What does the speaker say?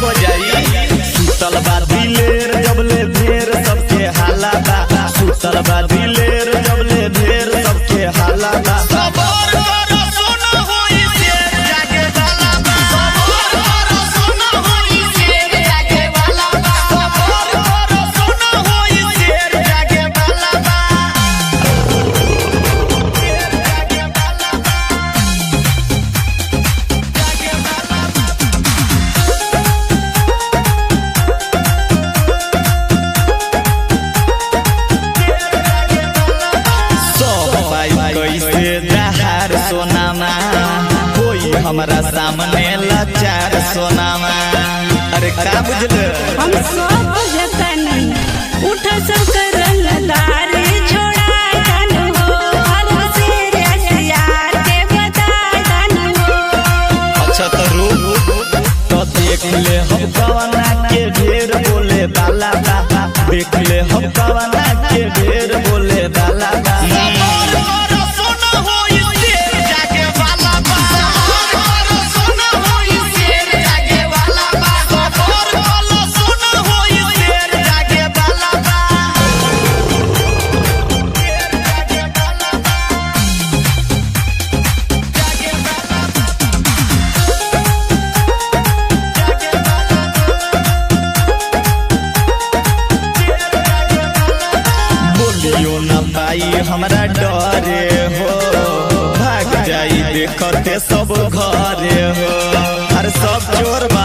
हो जाई सुतल बा दिलेर जबले भेर सबके हाला बा सुतल बा दिलेर जबले भेर सबके हाला बा सबर करो सुनो होई शेर जागे वाला बा सबर करो सुनो होई शेर जागे वाला बा सबर करो सुनो होई शेर जागे वाला बा शेर जागे वाला बा जागे वाला बा सब पाई कैसे जहार सोनामा कोई हमरा सामने लाचार सोनामा अरे का बुझल हम सब जतन उठ सब करल तारे छोड़ा तन हो हर से रसियार के बता तन हो अच्छा तो रू तो देख ले हम कवना के ढेर बोले बाला बा देख ले हम कवना के ढेर बोले बाला बा सबर करो सुनो होई शेर जागे वाला बा सबर करो सुनो होई शेर जागे वाला बा सबर करो सुनो होई शेर जागे वाला बा शेर जागे वाला बा जागे वाला बोलियो न पाई हमरा डरे हो भाग जाई देखते सब घरे हो हर सब चोर